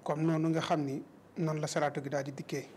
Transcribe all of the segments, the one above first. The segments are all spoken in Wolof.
comme noonu nga xam ni noonu la salaatu gi daal di dikkee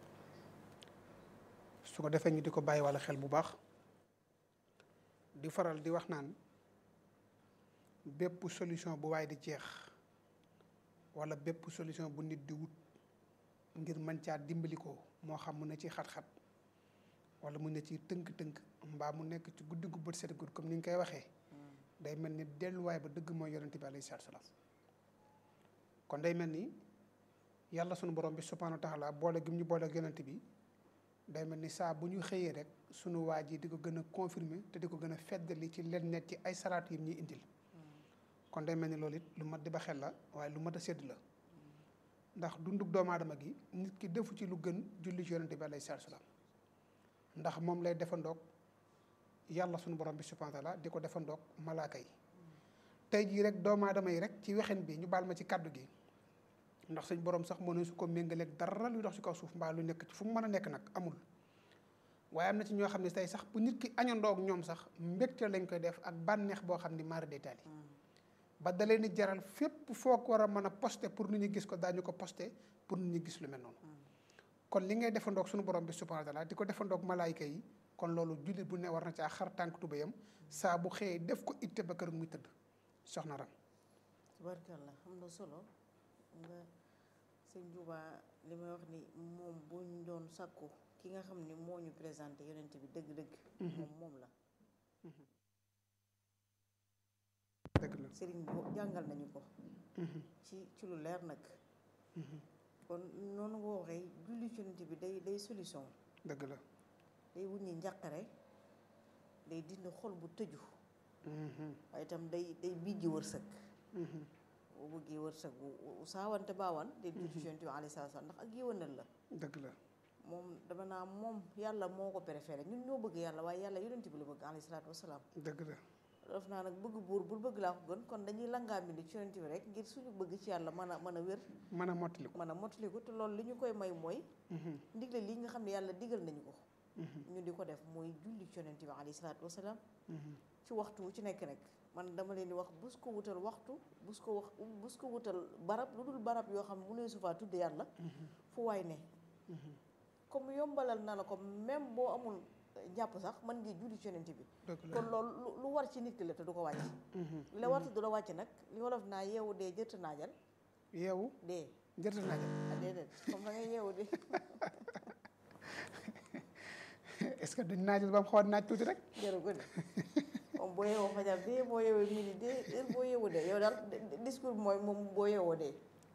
su ko defee ñu di ko bàyyi walla xel bu baax di faral di wax naan bépp solution bu waay di jeex walla bépp solution bu nit di wut ngir mën caa dimbali ko moo xam mu ne ci xat-xat walla mu ne ci tënk-tënk mbaa mu nekk ci guddi gu bët set gudd comme ni ñu koy waxee day mel ni delluwaay ba dëgg mooy yonent bi alayhi salaatu salaam kon day mel ni yàlla sunu borom bi subhaanahu wa taala boole gi mu ñu boole ak yonent bi day mel ni saa bu ñu xëyee rek sunu waa ji di ko gën a confirmer te di ko gën a feddali ci leen net ci ay salaatu yi ñuy indil kon day mel ni loolu it lu mat di ba xel la waaye lu mat a sédd la ndax dundug doomu aadama gi nit ki defu ci lu gën julli ci yonent bi alayhi salaatu salaam ndax moom lay defandoog yàlla sunu borom bi subhaanahu wa taala di ko defandoog malaaka yi tey jii rek doomu aadama yi rek ci wexen bi ñu baal ma ci kàddu gi ndax suñ borom sax mënu su ko méngaleeg dara luy dox ci kaw suuf mbaa lu nekk ci fu mu mën a nekk nag amul waaye am na ci ñoo xam ne tey sax bu nit ki añandoo ak ñoom sax mbégte lañ koy def ak bànneex boo xam ni mara détail yi ba da leen di jaral fépp foo ko war a mën a posté pour nit ñi gis ko daañu ko posté pour nit ñi gis lu mel noonu kon li ngay defandoog suñu borom bi subhanahu wa taala di ko defandoog malaayka yi kon loolu jullit bu ne war na caa xar tànk tubéyam saa bu xëyee def ko itte ba kër muy tëdd soxna ram tubarkalla xam na solo nga sëñ Juba li may wax ni moom buñ doon sàkku ki nga xam ni moo ñu présenté yonent bi dëgg-dëgg moom moom la dëgg la sëriñ bi jàngal nañu ko ci ci lu leer nag kon noonu nga waxee julli ci yonent bi day day solution dëgg la day wuññi njàqare day dindi xol bu tëju waaye itam day day bijji wërsëg boo bëggee wërsëg bu saawante baawan day julli ci yonent bi alayhi salaam ndax ak yéwénal la dëgg la moom dama naa moom yàlla moo ko préféré ñun ñoo bëgg yàlla waaye yàlla yonent bi la bëgg alayhi salaatu wasalaam dëgg la def naa nag bëgg buur bul bëgg laa ko gën kon dañuy langaa mbi ci yonent bi rek ngir suñu bëgg ci yàlla mën a mën a wér mën a mottali ko mën a mottaliku te loolu li ñu koy may mooy ndigle lii nga xam ne yàlla digal nañu ko ñu di ko def mooy julli ci yonent bi alayhi salaatu wasalaam ci waxtu wu ci nekk nag man dama leen di wax bus ko wutal waxtu bus ko wax bus ko wutal barab lu dul barab yoo xam ne mu ne su faa tudde yàlla fu waay ne comme yombalal na la ko même boo amul jàpp sax mën ngi julli ci yonent bi kon loolu lu war ci nit ki la te du ko wàcc li la war te du la wàcc nag li wolof naa yeewu dee jërta naajal yeewu dee jërta naajal ah déedéet comme da ngay yeewu dee est-ce que duñ naajal ba mu xaw a naaj tuuti rek jërë ko de moom boo yeewoo fajar dee boo yeewoo midi dee heure boo yeewoo dee yow daal discours bi mooy moom boo yeewoo dee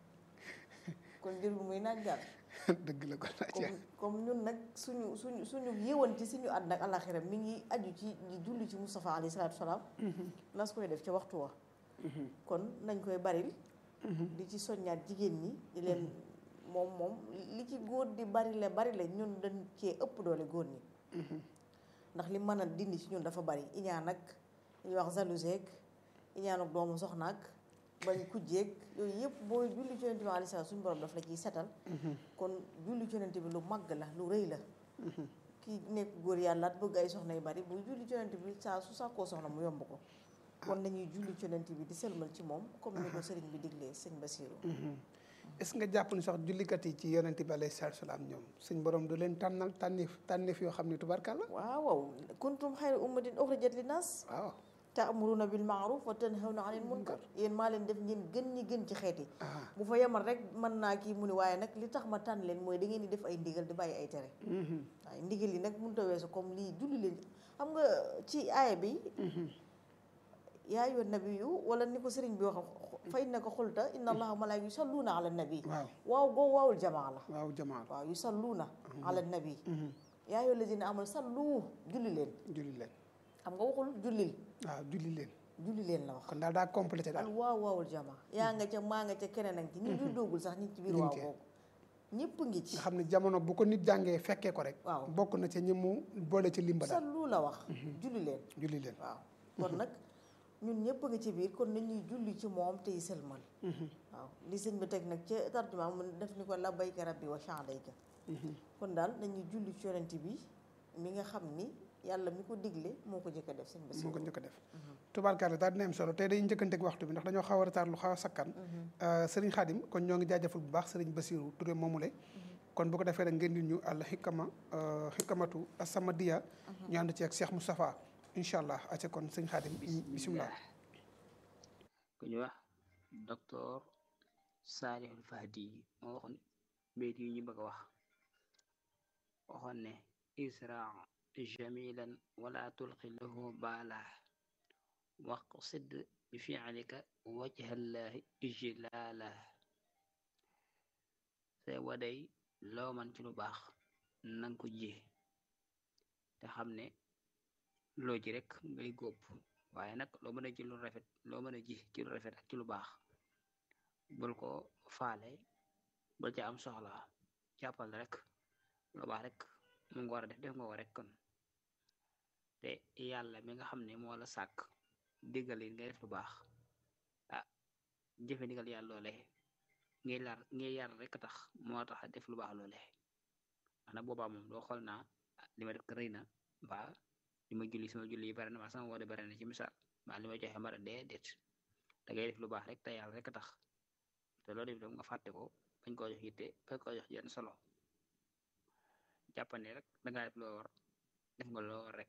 kon jër bu muy naaj daal dëgg la ko comme comme ñun nag suñu suñu suñu yëwan ci suñu àdduna ak alaxira mi ngi aju ci di julli ci Moustapha alayhi salaatu salaam nas koy def ca waxtu wa kon nañ koy baril di ci soññaat jigéen ñi di leen moom moom li ci góor di barile barile ñun dañ cee ëpp doole góor ñi ndax li mën a dindi ci ñun dafa bari iñaan ak ñuy wax jalousie ak iñaan ak doomu soxna ak bañ kujjeeg yooyu yëpp booy julli ci yonent bi alayhi salaam suñu borom daf la ciy setal kon julli ci yonent bi lu màgg la lu rëy la kii nekk góor yàlla at bëgg ay soxna yu bari buy julli ci yonent bi saa su sàkkoo soxna mu yomb ko kon nañuy julli ci yonent bi di sëlmal ci moom comme ni ko sëriñ bi diglee sëñ Basiru est-ce que jàpp ni sax jullikat yi ci yonent bi alayhi salaatu salaam ñoom suñ borom du leen tànnal tànnif tànnif yoo xam ne tubarkalla waaw waaw kuntum xayra ummatin uxrijat li naas waaw taamuruna bil maaruf wa tanhawna anil munkar yéen maa leen def ngeen gën ñi gën ci xeet yi bu fa yemal rek mën naa kii mu ni waaye nag li tax ma tànn leen mooy da ngeen di def ay ndigal di bàyyi ay tere waaye ndigal yi nag mënut a weesu comme lii julli leen xam nga ci aaya bi yaa ayyuhan nabiyyu wala ni ko sëriñ bi wax fa innaka xulta inna allaha malaaka yusalluuna ala nabi waaw waaw goo waawul jamaa la waaw jamaa waaw yusalluuna ala nabi yaa ayyuha allazina amanu sallu julli leen julli leen xam nga waxul jullil waaw julli leen julli leen la wax kon daal daa complété al daal waaw waawul jamaa yaa nga ca maa nga ca keneen ak ci ñi du doogul sax ñi ci biir ñu ngi waaw ci. boobu ñëpp ngi ci nga xam ne jamono bu ko nit jàngee fekkee ko rek waaw. bokk na ca ñi mu boole ci limba daal sallu la wax julli leen julli leen waaw kon nag ñun ñëpp nga ci biir kon nañuy julli ci moom tey sëlmal waaw li sëñ bi teg nag ca tarjuma mu def ni ko labbayka rabbi wa sa'dayka kon daal nañuy julli ci yonent bi mi nga xam ni yàlla mi ko digle moo ko njëkk a def sëñ moo Basiru ko njëkk a def tubaarkàlla daal dina am solo tey dañuy njëkkanteeg waxtu bi ndax dañoo xaw a retard lu xaw a sakkan sëriñ Xaadim kon ñoo ngi jaajëfal bu baax sëriñ Basiru Touré moomule kon bu ko defee rek ngeen di ñu àll xikama xikamatu asamadiya ñu ànd ci ak Cheikh Moustapha incha allah aca kon sëriñ Xaadim bisimilah ku ñu wax docteur Saalihul Fahdi moo waxoon béyt yi ñu bëgg a wax waxoon ne israa jamilan wala tulqi lahu baala waqsid bi fi'lika wajhallahi ijlaala say waday loo man ci lu baax nanga ko ji te xam ne loo ji rek ngay góob waaye nag loo mën a ji lu rafet loo mën a ji ci lu rafet ak ci lu baax bul ko faale bul ca am soxla jàppal rek lu baax rek mu nga war a def def nga ko rek kon te yàlla mi nga xam ne moo la sàkk diggal yi ngay def lu baax ah jëfe ndigal yàlla loole ngay lar ngay yar rek tax moo tax def lu baax loole ana boobaa moom doo xool naa li ma def ko rëy na mbaa li ma julli sama julli yi bari na mbaa sama woode bari na ci misaal mbaa li ma joxe mara dee déet da ngay def lu baax rek te yàlla rek tax te loolu def nga fàtte ko bañ koo jox yitte bañ koo jox yenn solo jàppane rek dangaa def loo war def nga loo war rek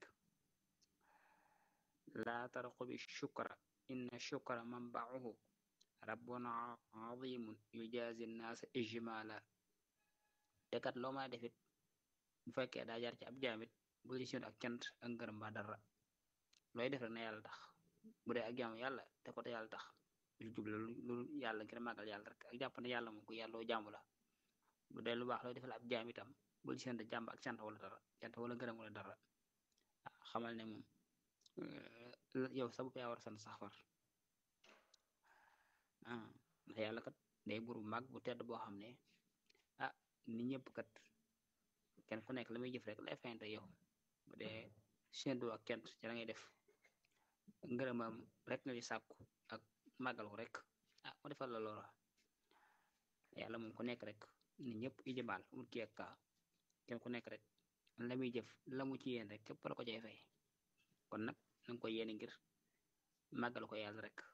laa tarqubi shukra inna shukra manbauhu rabbun azimun yujazi nnaasa ijmala te kat loo ma defit bu fekkee daa jaar ci ab jaamit bul ci ak cant ak ngërëm ba dara looy def rek na yàlla tax bu dee ak jaamu yàlla te ko te yàlla tax lu jubla lu yàlla ngir màggal yàlla rek ak jàpp ne yàlla moom ku yàlloo jaamu la bu dee lu baax looy defal ab jaam itam bul ci jàmb ak cant wala dara cant wala ngërëm wala dara xamal ne moom yow sa bopp yaa war a sant sax far ah ndax yàlla kat day buru mag bu tedd boo xam ne ah ni ñëpp kat kenn ku nekk la muy jëf rek lay fayante yow bu dee séntu ak cant ci la ngay def ngërëmam rek nga di sàkku ak màggal ko rek ah mu defal la loola yàlla moom ku nekk rek ni ñëpp ijibaal amul kii ak kaa kenn ku nekk rek la muy jëf la mu ci yéen rek képp la ko cay fay kon nag nanga ko yéene ngir màggal ko yàlla rek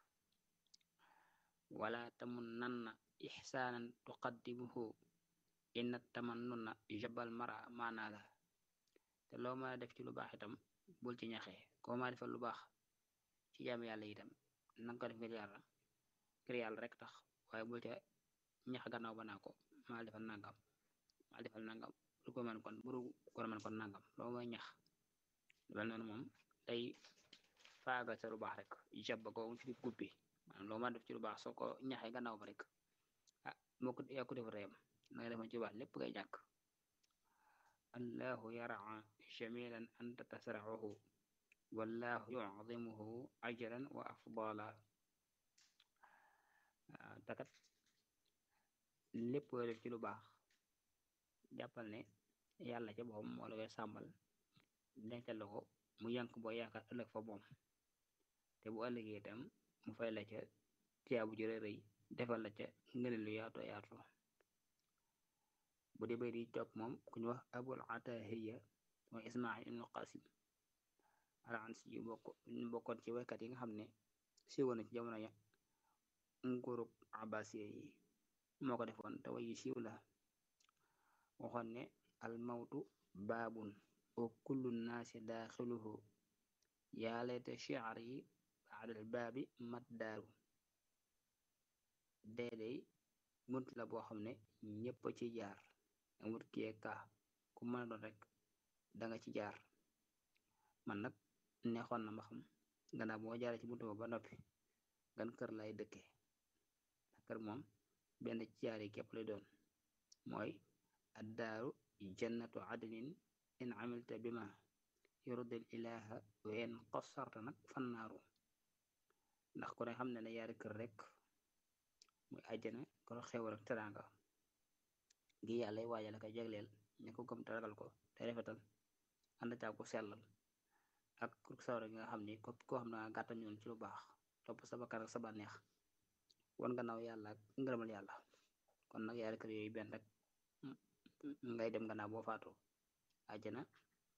wala tamunnanna ixsaanan tuqaddimuhu inna tamannuna jabal mara maanaa la te loo mën a def ci lu baax itam bul ci ñaxee koo ma defal lu baax ci jaam yàlla itam nanga ko def ngir yàlla ngir yàlla rek tax waaye bul ca ñax gannaaw ba naa ko maa defal nangam maa defal nangam lu ko mën kon buru ko mën kon nangam loo mooy ñax lu noonu moom day faagal sa lu baax rek jab ko ci di gubbi maanaam loo ma def ci lu baax soo ko ñaxee gannaaw ba rek ah moo ko yaa ko def reyam na nga defoon ci lu baax lépp ngay ñàkk allahu yaraa jamilan anta tasraxuhu wallahu yucdimuhu ajran wa afdala takat lépp loo def ci lu baax jàppal ne yàlla ca boppam moo la koy sàmmal dencal la ko mu yank boo yaakaar ëllëg fa moom te bu ëllëgee itam mu fay la ca tiyaabu jëre rëy defal la ca ngëneel lu yaatoo yaatu bu dee bay di topp moom ku ñu wax abul atahiya mooy ismail ibnu qasim alansi yu bokk ñu bokkoon ci waykat yi nga xam ne siiwoon na ci jamono ya nguurug abbasiya yi moo ko defoon te way yu siiw la waxoon ne al mawtu baabun wa kullu naasi daaxiluhu yaa layta shi'r yi baadal baabi maddaaru deedey bunt la boo xam ne ñépp ci jaar amut kiyee kaa ku mën a doon rek danga ci jaar man nag neexoon na ma xam gannaaw boo jaaree ci buntu ba ba noppi gan kër lay dëkke ndax kër moom benn ci jaar yi képp lay doon mooy addaaru jannatu adnin in amilta bima yurdil ilaha wa in qassarta nag fannaaru ndax ku ne xam ne ne yaari kër rek muy àjjana ko xewal ak teraanga gi yàlla waajal ak jagleel ña ko gëm te ragal ko te rafetal ànd caa ko sellal ak ku sawra gi nga xam ni ko koo xam ne nga gàttal ñoon ci lu baax topp sa bakkan ak sa bànneex wan gannaaw yàlla ak ngërëmal yàlla kon nag yaari kër yooyu benn rek ngay dem gannaaw boo faatu àjjana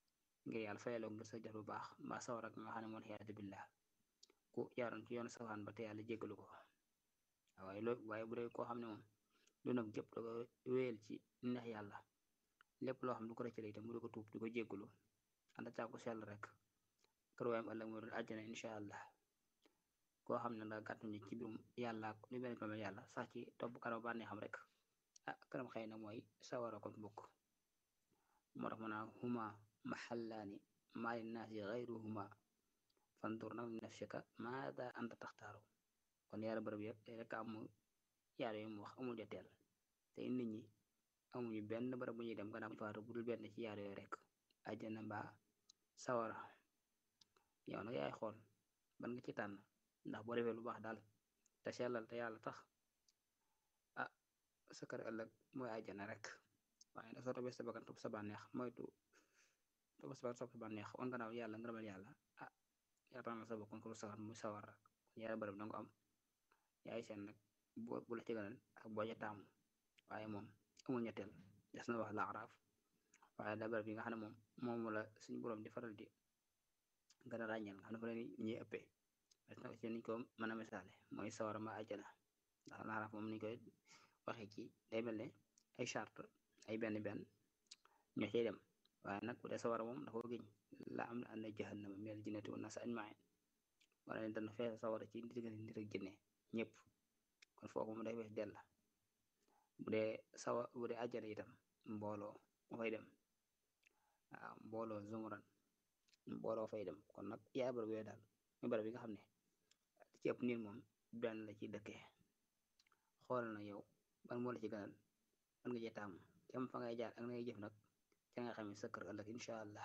ngir yàlla fayaloo ngir sa jëf bu baax mbaa sawar ak nga xam ne moon xiyaatu billah ku jaaroon ci yoonu safaan ba te yàlla jéggalu ko waaye loo waaye bu dee koo xam ne moom dundam jëpp da ko wéyal ci neex yàlla lépp loo xam ne du ko rëccale itam mu di ko tuub di ko jéggalu ànd ak ko sell rek kër waayam ëllëg moo doon àjjana incha allah koo xam ne da gàttuñu ci biirum yàlla ak lu mel ne yàlla sax ci topp kanam bànnee xam rek ah kanam xëy na mooy sawara kon bokk moo tax mu naa huma maxallaani maa linnaasi gayruhuma fandur nag nafsika maada anta taxtaaru kon yaara bërëb yëpp rek am yaar yooyu mu wax amul joteel te nit ñi amuñu benn bërëb bu ñuy dem gannaaw faatu bu dul benn ci yaar yooyu rek àjjana mbaa sawara yow nag yaay xool ban nga ci tànn ndax boo defee lu baax daal te sellal te yàlla tax ah sa kër ëllëg mooy àjjana rek waaye nag soo toppee sa bakkan topp sa bànneex moytu topp sa bakkan topp sa bànneex on gannaaw yàlla ngërëmal yàlla ah yaa tànnal sa bakkan ko sawar muy sawar rek yaara bërëb danga ko am yaay seen nag boo bu la ci gënal ak boo ca taamu waaye moom amul ñetteel des na wax la araaf waaye da bërëb yi nga xam ne moom moom la suñu borom di faral di gën a ràññeel nga xam ne fa la ñuy ëppee des na ci niñ ko mën a misaale mooy sawara ma àjjana ndax la araaf moom niñ koy waxee ci day mel ne ay charte ay benn benn ñoo cay dem waaye nag bu dee sawara moom dafa giñ la am na ànd jahannama mel jinnati wa nas ajmain wala ne dana fees sawara ci diggante nit ak jinne ñëpp kon foofu mu day fees dell bu dee sawa bu dee àjjana itam mbooloo mu fay dem waaw mbooloo zumuran mbooloo fay dem kon nag yaay barab yooyu daal muy barab yi nga xam ne ci ëpp nit moom benn la ci dëkkee xool na yow ban moo la ci gënal ban nga cee taamu tem fa ngay jaar ak na ngay jëf nag ca nga xam ne sa kër ëllëg incha allah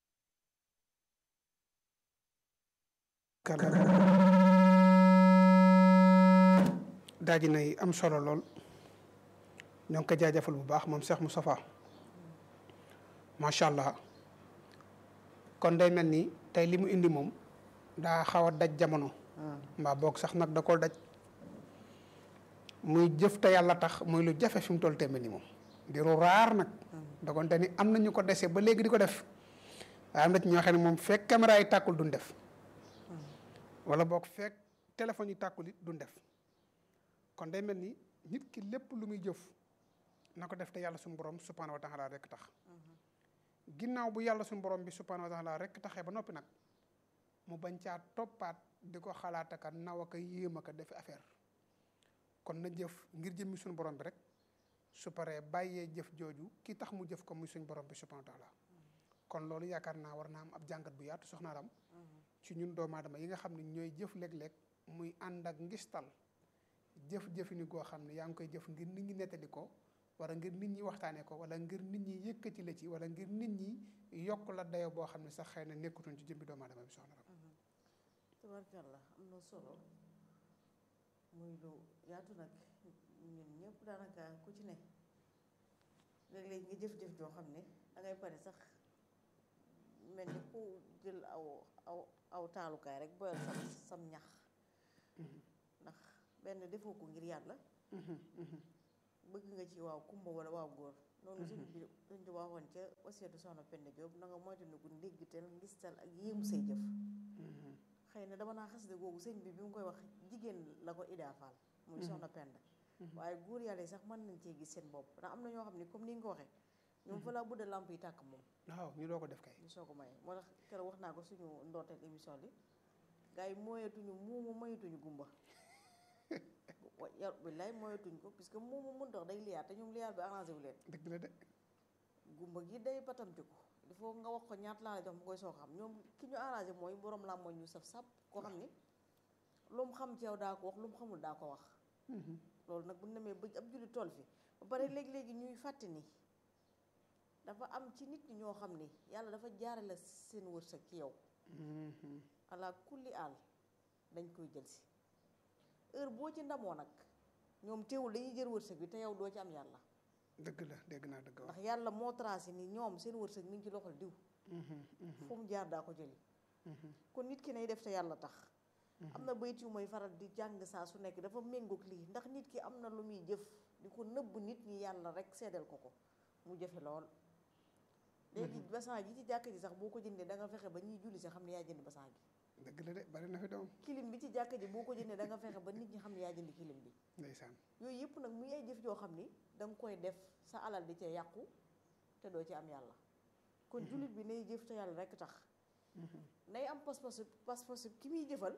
daa ji nay am solo lool ñoo ngi ko jaajëfal bu baax moom Cheikh Moustapha macha allah kon day mel ni tey li mu indi moom daa xaw a daj jamono mbaa boog sax nag da koo daj muy jëf te yàlla tax muy lu jafe fi mu toll te mel ni moom di lu raar nag dogonte ni am na ñu ko dese ba léegi di ko def waaye am na ci ñoo xam ne moom fekk caméra yi tàkkul duñ def wala boog fekk téléphone yi tàkkul it duñ def kon day mel ni nit ki lépp lu muy jëf na ko def te yàlla suñu borom subhanahu wa taala rek tax ginnaaw bu yàlla suñu borom bi subhanahu wa taala rek taxee ba noppi nag mu bañ caa toppaat di ko xalaat aka naw aka yéem aka defi affaire kon na jëf ngir jëmmi suñu borom bi rek su paree bàyyee jëf jooju ki tax mu jëf ko muy suñu borom bi subhanahu wa taala kon loolu yaakaar naa war naa am ab jàngat bu yaatu soxna Ram ci ñun doomu aadama yi nga xam ne ñooy jëf léeg-léeg muy ànd ak ngistal jëf-jëfini goo xam ne yaa ngi koy jëf ngir nit ñi nettali ko wala ngir nit ñi waxtaanee ko wala ngir nit ñi yëkkati la ci wala ngir nit ñi yokk la dayo boo xam ne sax xëy na nekkutoon ci jëmbi doomu aadama bi soxna Ram tabarkàlla am na solo muy lu yaatu nag ñun ñëpp daanaka ku ci ne léeg-léeg nga jëf-jëf joo xam ne dangay pare sax mel ni ku jël aw aw aw taalukaay rek boyal sam sam ñax ndax benn defoo ko ngir yàlla bëgg nga ci waaw kumba wala waaw góor noonu suñ bi suñ di waxoon ca wasiyatu soxna Penda Diop na nga moytandiku ndéggtal ngistal ak yéemu say jëf xëy na dama naa xasida googu sëñ bi bi mu koy wax jigéen la ko idaafaal muy soxna Penda waaye góor yàlla yi sax mën nañ cee gis seen bopp ndax am na ñoo xam ne comme ni nga ko waxee ñoom fa laa budda lamp yi tàkk moom waaw ñu doo ko def kay ñu soo ko maye moo tax keroog wax naa ko suñu ndoorteel émission bi gars yi mooyetuñu muumu mayituñu gumba yar billaay mooyetuñ ko puisque muumu mun dox day liyaar te ñoom liyaar bi arrangé wu leen dëgg la de gumba gi day batamtiku il faut nga wax ko ñaata laa la jox mu koy soo xam ñoom ki ñu arrangé mooy borom làmmoñ ñu saf sap koo xam ni lu mu xam ci yow daa ko wax lu mu xamul daa ko wax loolu nag bu nemee ba ab julli tool fi ba pare léegi-léegi ñuy fàtte ni dafa am ci nit ñi ñoo xam ni yàlla dafa jaarale seen wërsëg ci yow ala kulli àll dañ koy jël si heure boo ci ndamoo nag ñoom teewul dañuy jël wërsëg bi te yow doo ci am yàlla dëgg la dégg naa dëgg ndax yàlla moo tracé ni ñoom seen wërsëg mi ngi ci loxol diw fu mu jaar daa ko jëli kon nit ki nay def te yàlla tax am na bayit yu may faral di jàng saa su nekk dafa méngoog lii ndax nit ki am na lu muy jëf di ko nëbb nit ñi yàlla rek seedal ko ko mu jëfe lool léegi basan ji ci jàkk ji sax boo ko jëndee da nga fexe ba ñuy julli si xam ne yaa jënd basan gi dëgg la de bari na fi doom kilim bi ci jàkk ji boo ko jëndee da nga fexe ba nit ñi xam ne yaa jënd kilim bi ndeysaan yooyu yëpp nag muy ay jëf joo xam ni da nga koy def sa alal di ca yàqu te doo ci am yàlla kon jullit bi nay jëf te yàlla rekk tax nay am pas-pas pas-pas ki muy jëfal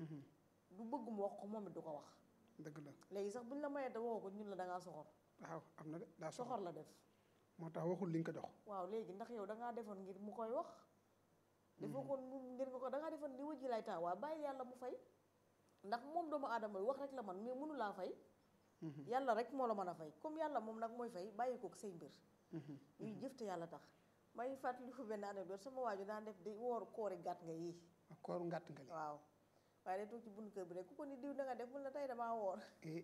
du bëgg mu wax ko moom it du ko wax dëgg la léegi sax buñ la mayee te waxoo ko ñun la da ngaa soxor waaw am na de daa soxor soxor la def moo tax waxul li nga ko jox waaw léegi ndax yow da ngaa defoon ngir mu koy wax defoo ko mu ngir nga ko da ngaa defoon li wëjji lay taa waaye bàyyi yàlla mu fay ndax moom doomu aadama yi wax rek la man mais mënu laa fay yàlla rek moo la mën a fay comme yàlla moom nag mooy fay bàyyi ko say mbir ñuy jëf te yàlla tax may fàttaliku benn anecdote sama waaju daan def di woor koori gàtt nga yii ak kooru ngàtt nga li waaw waaye day toog ci bunt kër bi rek ku ko ni diw na nga def mun la tey damaa woor eh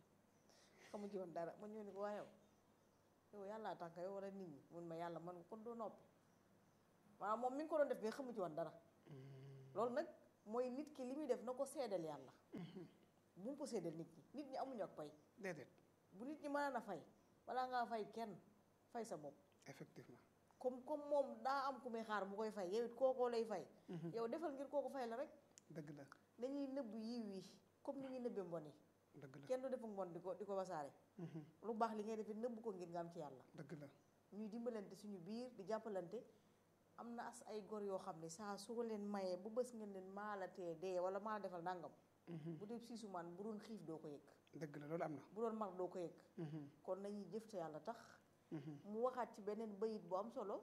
xamu ci woon dara ma ñëw ni ko waa yow yow yàllaa tax nga yow wala nit ñi mun ma yàlla man kon doo noppi maanaam moom mi ngi ko doon def mais xamu ci woon dara loolu nag mooy nit ki li muy def na ko seedal yàlla bu mu ko seedal nit ñi nit ñi amuñu ak pay déedéet bu nit ñi mën a fay balaa ngaa fay kenn fay sa bopp effectivement comme comme moom daa am ku muy xaar mu koy fay yow it kookoo lay fay yow defal ngir kooku fay la rek dëgg la dañuy nëbb yiw yi comme ni ñuy nëbbee mbon yi dëgg la kenn du defu mbon di ko di ko wasaare lu baax li ngay defee nëbb ko ngir nga am ci yàlla dëgg la ñuy dimbalante suñu biir di jàppalante am na as ay gor yoo xam ne saa su ko leen mayee bu bës ngeen leen maala tee dee wala maala defal nangam bu dee siisu man bu doon xiif doo ko yëg dëgg la loolu am na bu doon mar doo ko yëg kon nañuy jëf te yàlla tax mu waxaat ci beneen bayit bu am solo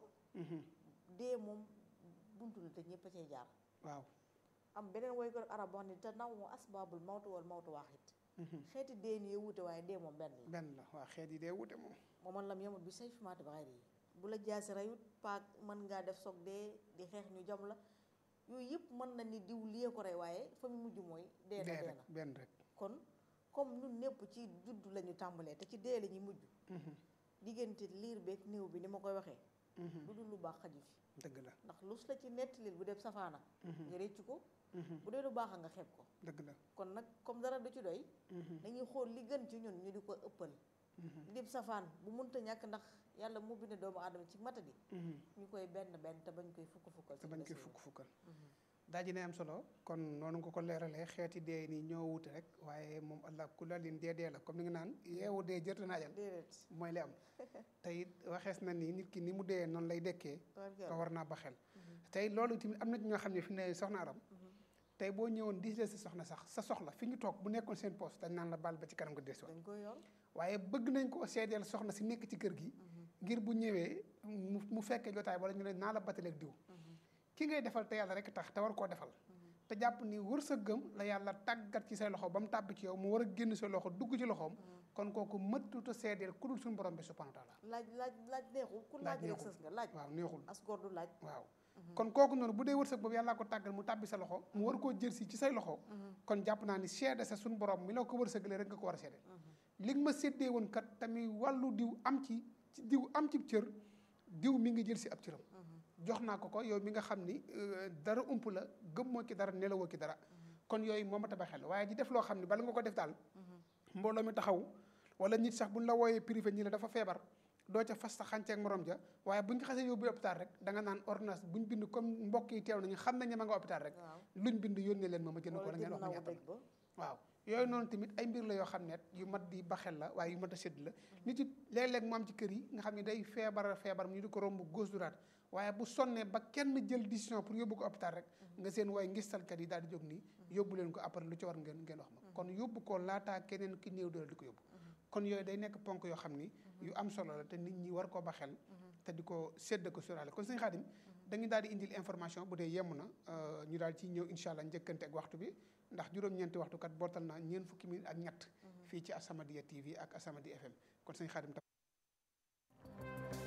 dee moom buntu la te ñëpp a cay jaar waaw am beneen woy ko arab wax ni te naw mu asbaabul mawtu wal mawtu waaxit xeeti dee ni wuute waaye dee moom benn la benn la waa xeet yi dee wute moom moo man lam yamut bi say fimaati ba xayri yi bu la jaasi rayut paak mën ngaa def soog dee di xeex ñu jam la yooyu yëpp mën na ni diw lii ko rey waaye fa mu mujj mooy dee na dee dee rek na benn rek kon comme ñun ñëpp ci judd la ñu tàmbalee te ci dee la ñuy mujj diggante liir beeg néew bi ni ma koy waxee lu dul lu baax xaju fi dëgg la ndax lus la ci nettalil bu def safaana nga réccu ko bu dee lu baax a nga xeeb ko dëgg la kon nag comme dara du ci doy dañuy xool li gën ci ñun ñu di ko ëppal li dib safaan bu munta ñàkk ndax yàlla mu bind doomu aadama ci matadi ñu koy benn benn te bañ koy fukk fukkal te bañ koy fukk fukkal daa ji ne am solo kon noonu nga ko leeralee xeeti dee nii ñoo wute rek waaye moom allah kulalin dee dee la comme ni nga naan yeewu dee jërte naajal déedéet mooy li am te it waxees na ni nit ki ni mu dee noonu lay dekkee ko war naa ba xel tey loolu tamit am na ci ñoo xam ne fi ne soxna aram tey boo ñëwoon di si soxna sax sa soxla fi ñu toog bu nekkoon seen poste dañ naan la baal ba ci kanam nga des dañ koy yor waaye bëgg nañ ko seedeel soxna si nekk ci kër gi ngir bu ñëwee mu mu fekkee jotaay wala ñu ne naa la bataleeg diw ki ngay defal te yàlla rek tax te war koo defal te jàpp ni wër sa gëm la yàlla tàggat ci say loxo ba mu tàbbi ci yow mu war a génn sa loxo dugg ci loxoom kon kooku mëttuta seedeel ku dul suñu borom bi subhanahu wa taala laaj laaj laaj neexul ku Laaj laaj rek neexul. sës nga laaj waaw neexul as góor du laaj waaw kon kooku noonu bu dee wërsëg boobu yàllaa ko tàggal mu tàbbi sa loxo mu war koo jël si ci say loxo kon jàpp naa ni seede sa suñu borom mi la ko wërsëgalee rek nga ko war a seede li nga ma séddee woon kat tamit wàllu diw am ci ci diw am ci cër diw mi ngi jël si ab cëram jox naa ko ko yow mi nga xam ni euh, dara ump la gëmmoo ki dara nelawoo ki dara kon yooyu moo ma tabax xel waaye ji def loo xam ni bala nga ko def daal mbooloo mi taxaw wala nit sax buñ la wooyee privé ñi la dafa feebar doo ca fas sa xànceeg morom ja waaye buñ ko xasee yóbbu hôpital rek da nga naan ordonnance buñ bind comme mbokk yi teew nañu xam nañ ne ma nga hôpital rek waaw luñ bind yónnee leen ma ma jënd ko wala wala ngeen jënd wax ma nawu ñàppal dëj ba waaw yooyu noonu tamit ay mbir la yoo xam ne yu mat di baxel la waaye yu mat a sédd la nit it léeg-léeg mu am ci kër yi nga xam ne day feebar feebar ñu di ko romb gauche droite waaye bu sonnee ba kenn jël décision pour yóbbu ko hôpital rek nga seen waaye ngistalkat yi daal di jóg nii yóbbu leen ko après lu ci war ngeen ngeen wax ma kon yóbbu ko laataa keneen ki néew doole di ko yóbbu kon yooyu day nekk ponk yoo xam ni yu am solo la te nit ñi war koo ba xel te di ko sédd ko sóoraale kon sëñ Xaadim dañu daal di indil information bu dee yemm na euh, ñu daal ciy ñëw incha allah njëkkante ak waxtu bi ndax juróom-ñeenti waxtu kat bootal na ñeent fukki minute ak ñett fii ci Asamadia TV ak Asamadia FM kon sëñ Xaadim tam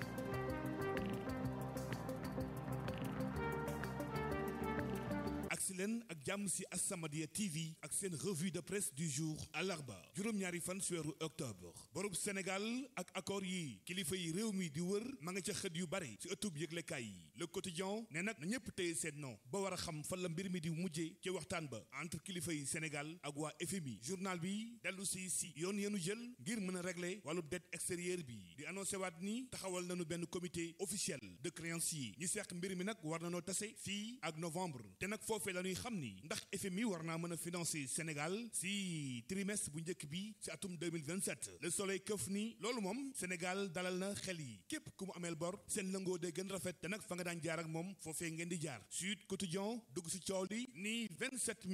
agsi si leen ak jàmm si As-Samadiyya TV ak seen revue de presse du jour àllarba juróom-ñaari fan si weeru octobre borub Sénégal ak accord yi kilifa yi réew mi di wër ma nga ca xët yu bare si ëttub yëglekaay yi le quotidien ne nag na ñëpp téye seen non ba war a xam fan la mbir mi di mujjee ci waxtaan ba entre kilifa yi Sénégal ak waa FMI journal bi dellu si si yoon yenu jël ngir mën a régler wàllu dette extérieure bi di annoncé waat ni taxawal nañu benn comité officiel de créanciers ñi seq mbir mi nag war na noo tase fii ak novembre te nag foofee la ñuy xam ni ndax FMI war naa mën a financer Sénégal si trimestre bu njëkk bi si atum 2027 le soleil këf ni loolu moom Sénégal dalal na xel yi képp ku mu ameel bor seen lëngoo de gën rafet te nag fa nga daan jaar ak moom foofee ngeen di jaar Sud Quotidien dugg si coow li ni 27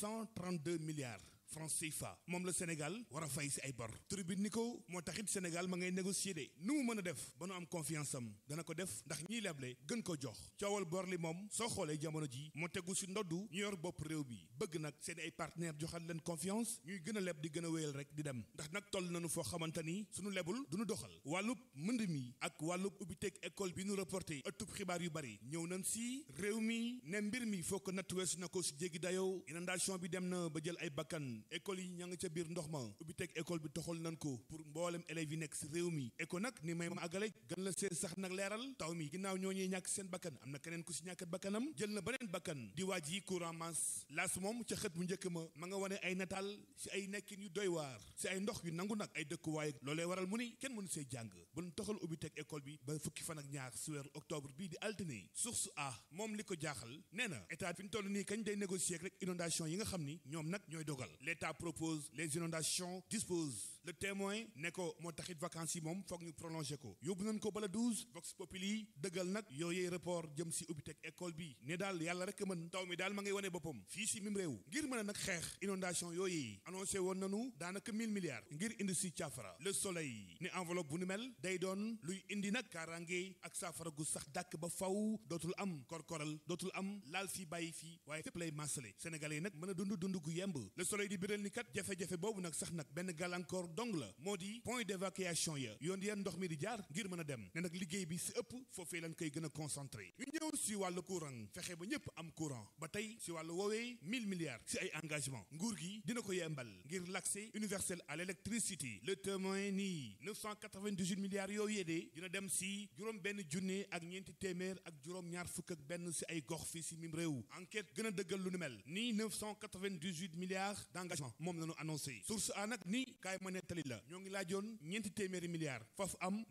132 milliards francs CFA moom la Sénégal war a fay si ay bor tribune ni ko moo taxit Sénégal ma ngay négocier de nu mu mën a def ba nu am confiance am dana ko def ndax ñiy leble gën ko jox coowal bor li moom soo xoolee jamono ji moo tegu si ndoddu ñu yor bopp réew bi bëgg nag seen ay partenaire joxal leen confiance ñuy gën a leb di gën a wéyal rek di dem ndax nag toll nañu foo xamante ni suñu lebul duñu doxal wàllub mënd mi ak wàllub ubbiteeg école bi nu reporté ëttub xibaar yu bari ñëw nañ si réew mi ne mbir mi foo ko natt weesu na ko si jéggi dayoo inondation bi dem na ba jël ay bakkan école yi ña nga ca biir ndox ma ubbi teg école bi toxal nañ ko pour mboolem élèves yi nekk si réew mi éco nag ni may ma àggale gën la seen sax nag leeral taw mi ginnaaw ñoo ñuy ñàkk seen bakkan am na keneen ku si ñàkk bakkanam jël na beneen bakkan di waaj yi courant masse laas moom ca xët bu njëkk ma ma nga wane ay nataal si ay nekkin yu doy waar si ay ndox yu nangu nag ay dëkkuwaay loolee waral mu ni kenn mënu see jàng bu ñu toxal ubbi teg école bi ba fukki fan ak ñaar si weeru octobre bii di altine source a moom li ko jaaxal nee na état fi ñu toll nii kañ day négocier rek inondation yi nga xam ni ñoom nag ñooy dogal l'état propose les inondations disposent le témoin ne ko moo taxit vacances yi moom foog ñu prolongé ko yóbbu nañ ko bala 12 vox populi dëggal nag yooyee report jëm si ubbiteg école bi ne daal yàlla rek mën taw mi daal ma ngay wane boppam fii si mim réew ngir mën a nag xeex inondation yooyee annoncé woon nañu daanaka 1000 milliards ngir indi si caafara le soleil ni enveloppe bu nu mel day doon luy indi nag kaaraange ak saafara gu sax dàkk ba faw dootul am korkoral dootul am laal fii bàyyi fii waaye fépp lay maasale sénégalais yi nag mën a dund dund gu yemb le soleil di biral ni kat jafe-jafe boobu nag sax nag benn gàllankoor dong la moo di point d'évacuation ya yoon yan ndox mi di jaar ngir mën a dem ne nag liggéey bi si ëpp foofee lañ koy gën a concentré ñu ñëw si wàllu courant fexe ba ñëpp am courant ba tey si wàllu woowee 1000 milliards si ay engagement nguur gi dina ko yembal ngir l'accès universel à l'électricité le témoin nii 998 milliards yooyu yéedee dina dem si juróom benn junne ak ñeenti téeméer ak juróom ñaar fukk ak benn si ay gox fii si mim réew enquête gën a dëggal lu nu mel nii 998 milliards d'engagement moom la ñu annoncé source a nag ni kaay ma nettali la ñoo ngi laajoon ñeenti téeméeri milliards foofu am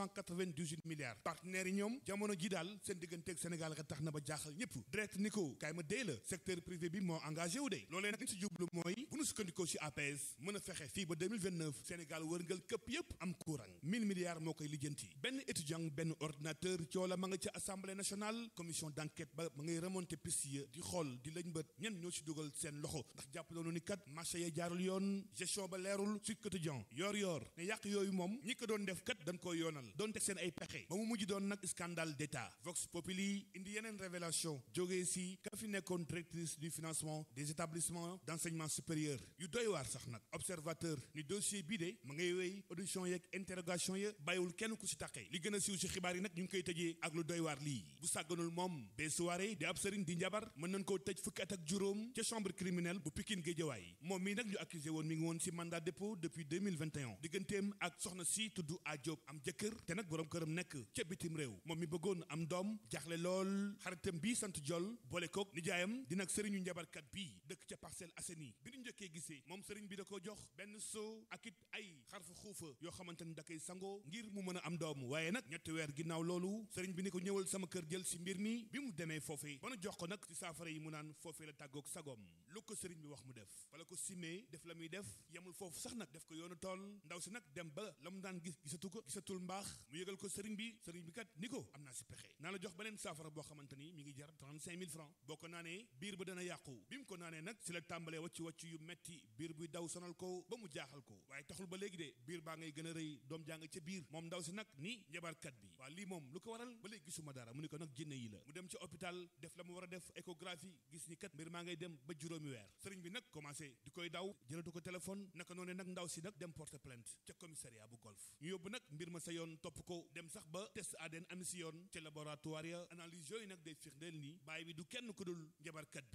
998 milliards partenaires yi ñoom jamono ji daal seen digganteeg Sénégal nga tax na ba jaaxal ñëpp direct ni ko kaay ma dee la secteur privé bi moo engagé wu de loolee nag li si jublu mooy bu nu sukkandikoo si APS mën a fexe fii ba 2029 Sénégal wërngal këpp yëpp am courant 1000 milliards moo koy lijjanti benn étudiant benn ordinateur coola ma nga ca assemblée nationale commission d'enquête ba ma ngay remonter piste ya di xool di lañ bët ñen ñoo si dugal seen loxo ndax jàpp loonu ni kat marché ya jaarul yoon gestion ba leerul Sud Quotidien yoor yoor ne yàq yooyu moom ñi ko doon def kat dañ koo yoonal doon teg seen ay pexe ba mu mujj doon nag scandale d'état Vox Populi indi yeneen révélation jógee si ka fi nekkoon directrice du financement des établissements d'enseignement supérieur yu doy waar sax nag observateur ni dossier bii de ma ngay wéy audition yeeg interrogation ya bàyyiwul kenn ku si taqee li gën a siiw si xibaar yi nag ñu ngi koy tëjee ak lu doy waar lii bu sàgganul moom bee soirée di ab sëriñ di njabar mën nañ koo tëj fukki at ak juróom ca chambre criminelle bu Pikine Guédiawaye moom mii nag ñu accusé woon mi ngi woon si mandat dépôt depuis 2021 digganteem ak soxna si tudd a Diop am jëkkër te nag boroom këram nekk ca bitim réew moom mi bëggoon am doom jaaxle lool xaritam bii sant jol boole kook nijaayam di nag sëriñu njabarkat bii dëkk ca Parcelles Assainies bi ñu njëkkee gisee moom sëriñ bi da ko jox benn soo ak it ay xarfa xuufa yoo xamante ni da koy sangoo ngir mu mën a am doom waaye nag ñetti weer ginnaaw loolu sëriñ bi ni ko ñëwal sama kër jël si mbir mi bi mu demee foofee ba nu jox ko nag si saafara yi mu naan foofee la tàggoog sagoom lu ko sëriñ bi wax mu def wala ko simee def la muy def yemul foofu sax nag def ko yoonu tool ndaw si nag dem ba la mu daan gis gisatu ko gisatul mbaax mu yëgal ko sëriñ bi sëriñ bi kat ni ko am naa si pexe naa la jox beneen saafara boo xamante ni mi ngi jar 35 000 francs boo ko naanee biir ba dana yàqu bi mu ko naanee nag si la tàmbalee wàcc wàcc yu metti biir buy daw sonal ko ba mu jaaxal ko waaye taxul ba léegi de biir baa ngay gën a rëy doom jàng ca biir moom ndaw si nag ni njabarkat bi waa lii moom lu ko waral ba léegi gisuma dara mu ni ko nag jinne yi la mu dem ci hôpital def la mu war a def échographie gis ni kat mbir maa ngay dem ba juróomi weer sëriñ bi nag commencé di koy daw jëlatu ko téléphone naka noonu nag ndaw si nag dem porter plainte ca commissariat bu golf ñu yóbbu nag mbir ma sa yoon topp ko dem sax ba test ADN am si yoon ca laboratoire ya analyse yooyu nag day firndeel ni bàyyi bi du kenn ku dul njabarkat bii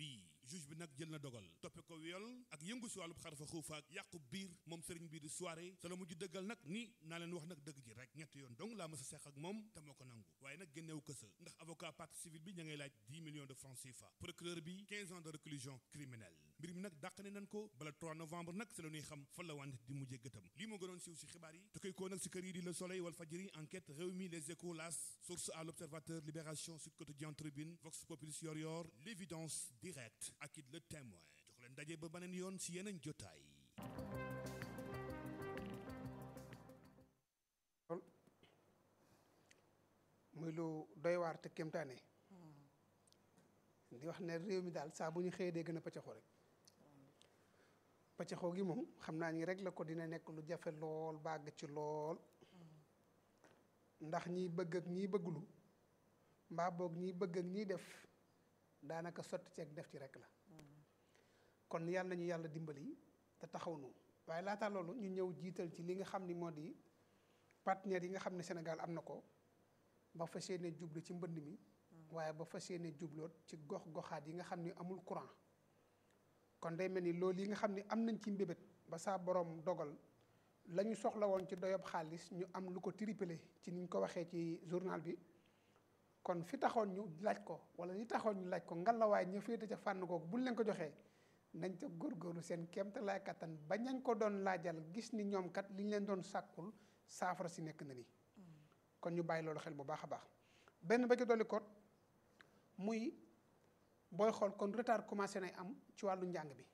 juge bi nag jël na dogal toppe ko viol ak yëngu si wàllub xarfa xuufa ak yàqu biir moom sëriñ bii di soirée sa la mujj dëggal nag ni naa leen wax nag dëgg ji rek ñetti yoon donc laa ma sa seq ak moom te moo ko nangu waaye nag génneewu kësa ndax avocat partie civile bi ña ngay laaj 10 millions de francs CFA procureur bi 15 ans de réclusion criminelle mbir mi nag dàq ne nañ ko bala 3 novembre nag si la ñuy xam fan la wànde di mujjee gëtam lii moo gënoon siiw si xibaar yi tukkee koo nag si kër yi di Le Soleil Walf Fadjri enquête Rewmi Les Échos L'As Source A L'Observateur Libération Sud Quotidien Tribune Vox Populi Yor Yor L'Évidence Direct ak it Le Témoin jox leen daje ba beneen yoon si yeneen jotaay muy lu doy waar te kéemtaane di wax ne réew mi daal saa bu ñu xëyee dee gën a pëccaxoo rek pëccaxoo gi moom xam naa ni rek la ko dina nekk lu jafe lool bàgg ci lool ndax ñiy bëgg ak ñiy bëggulu mbaa boog ñiy bëgg ak ñiy def daanaka sotti ceeg def ci rek la kon yàlla nañu yàlla dimbali te taxaw nu waaye laata loolu ñu ñëw jiital ci li nga xam ni moo di partenaires yi nga xam ne Sénégal am na ko ba fas yéene jublu ci mbënd mi waaye ba fas yéene jubloot ci gox goxaat yi nga xam ni amul courant kon day mel ni loolu yi nga xam ni am nañ ci mbébét ba saa borom dogal la ñu soxla woon ci doyob xaalis ñu am lu ko triplé ci niñ ko waxee ci journal bi kon fi taxoon ñu laaj ko wala li taxoon ñu laaj ko ngalawaay ñu féete ca fànn googu buñ leen ko joxee nañ ca góorgóorlu seen kéemte laay kattan ba ñañ ko doon laajal gis ni ñoom kat li ñu leen doon sàkkul saafara si nekk na ni kon ñu bàyyi loolu xel bu baax a baax benn ba ci dolli ko muy booy xool kon retard commencé nay am ci wàllu njàng bi